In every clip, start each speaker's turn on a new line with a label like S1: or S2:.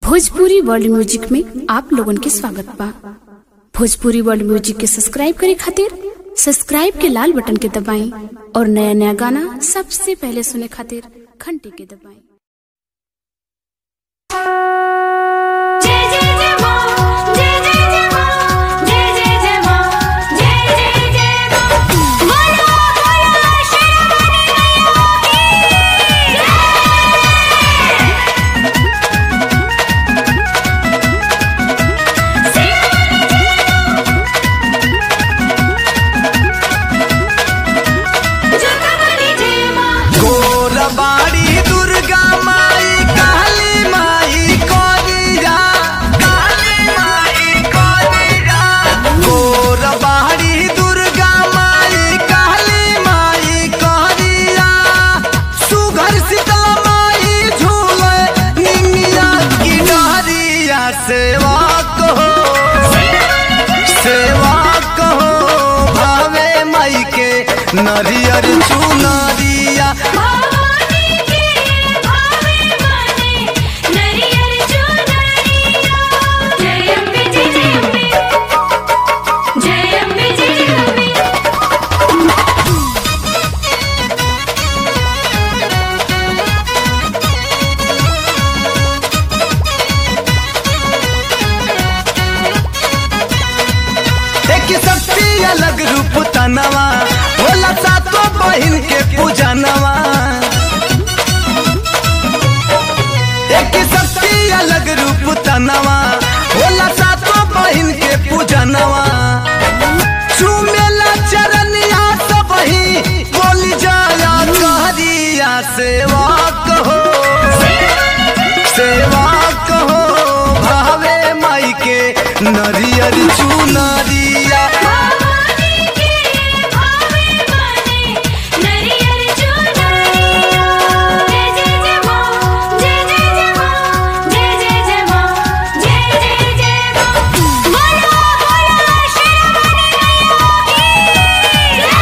S1: Bhojpuri world music में आप लोगन के स्वागत बा भोजपुरी वर्ल्ड म्यूजिक के सब्सक्राइब करे खातिर सब्सक्राइब के लाल बटन के दबाएं और नया नया गाना सबसे पहले सुने खातिर घंटी के दबाएं
S2: जय जय जय मां जय जय जय मां जय जय जय मां जय जय जय मां बोलो बोलो शेरावाली मैया की जगमनी जय मां
S3: गोरबाड़ी दुर्गा माई काली माई कोरिया काली माई कोरिया गोरबाड़ी दुर्गा माई काली माई कोरिया सुघर शीतला माई झूले निमिया की डहरिया सेवा कहो सेवा कहो भावे माई के नरियर चुनरिया
S2: भवानी के भावे माने नरियर चुनरिया जय अम्बे जय जय अम्बे जय अम्बे जय जय अम्बे
S3: एक शक्ति अलग रूप तनवा होला सातो बहिन के पूजनवा एक शक्ति अलग रूप तनवा होला सातो बहिन के पूजनवा चुमेला चरनिया सब ही बोली जाया कहरिया सेवा कहो सेवा कहो भावे माई के नरियर चुनरिया
S2: भवानी के भावे माने नरियर चुनरिया जय जय जय मां जय जय जय मां जय जय जय मां जय जय जय मां बोलो बोलो शेरावाली मैया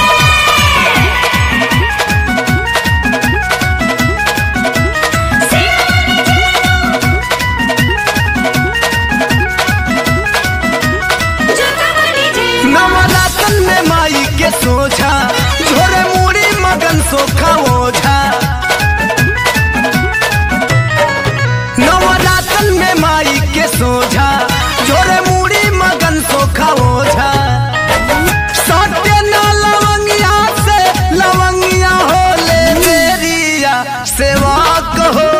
S2: जगमनी जय
S3: नवरातन में माई के सोझा झोरे मुड़ी मगन सोखा ओझा नवरातन में माई के सोझा झोरे मुड़ी मगन सोखा ओझा सत्य न लवंगिया से लवंगिया होले मेरिया सेवा कहो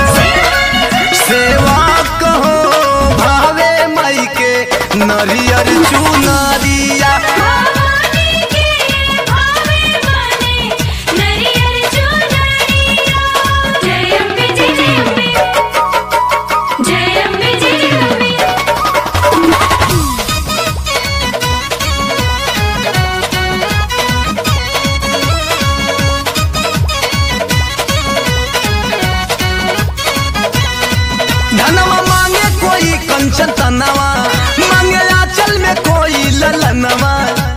S3: सेवा कहो भावे माई के नरियर चुनरिया
S2: भवानी के भावे माने नरियर चुनरिया जय अम्बे जय जय अम्बे जय अम्बे जय जय अम्बे
S3: धनवा मांगे कोई कंचन तनवा मांगे आंचल में कोई ललनवा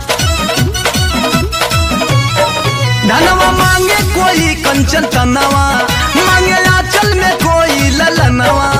S3: धनवा मांगे कोई कंचन तनवा मांगे आंचल में कोई ललनवा